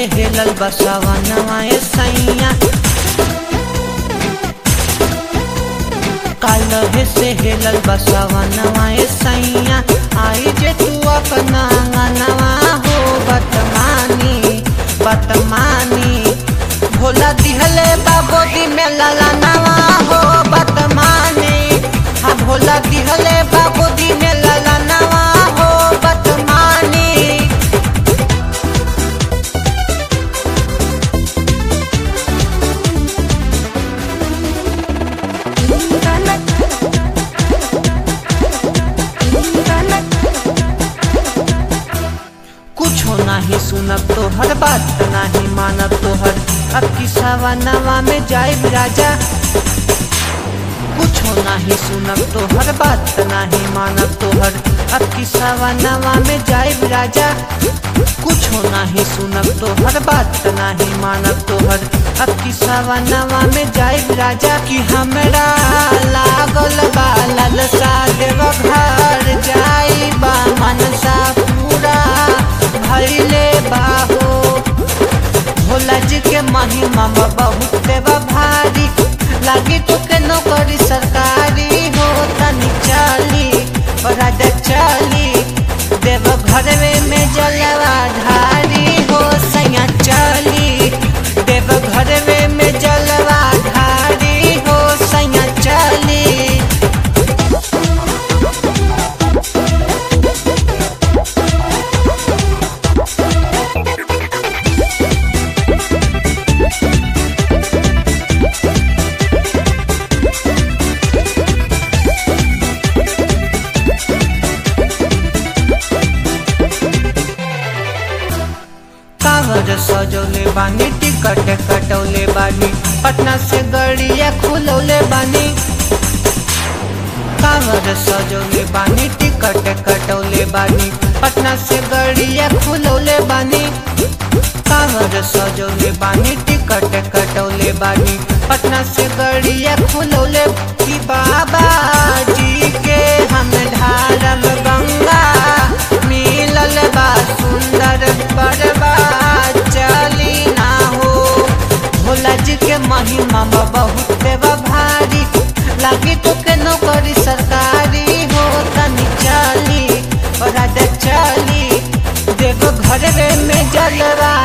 से हेलल बसवनवा ए सैया कालहे से हेलल बसवनवा ए सैया आई जे तू अपना अंगनवा हो बतमानी बतमानी भोला दिहले बाबोदी में ललनवा हो बतमानी हाँ भोला दिहले बाबोदी में ललनवा हो बतमानी कुछो नाही सुनब तोहर बात नाही मानब तोहर अब की सवनवा में जाए राजा कुछो नाही सुनब तोहर बात नाही मानब तोहर अब की सवनवा में जाए राजा कुछो नाही सुनब तोहर बात नाही मानब तोहर अब की सवनवा में जाए राजा कि हमरा लागल बा ललसा देव घर जाई बा मनसा पूरा भैले बाहो भोला जी के महिमा बा बहुत देवा भारी लागी तो के नौकरी सरकारी हो तनी चली और राजा चली देव घरवे में जलवा धारी हो सैया चली देव घरवे में जलवा धारी हो सैया चली कागज सजौले बानी टिकट कटौले बानी पटना से गड़िया खुलौले बानी कागज सजौले बानी टिकट कटौले बानी पटना से गड़िया खुलौले बानी कागज सजौले बानी टिकट कटौले बानी पटना से गड़िया खुलौले की बाबा जी के हम ढारम गंगा मिलल बा सुंदर बड़बा चली ना हो भोला जी के महिमा बा बहुत देवा भारी लागी तो के नौकरी सरकारी हो तनी चली और राजा चली देव घर में जलवा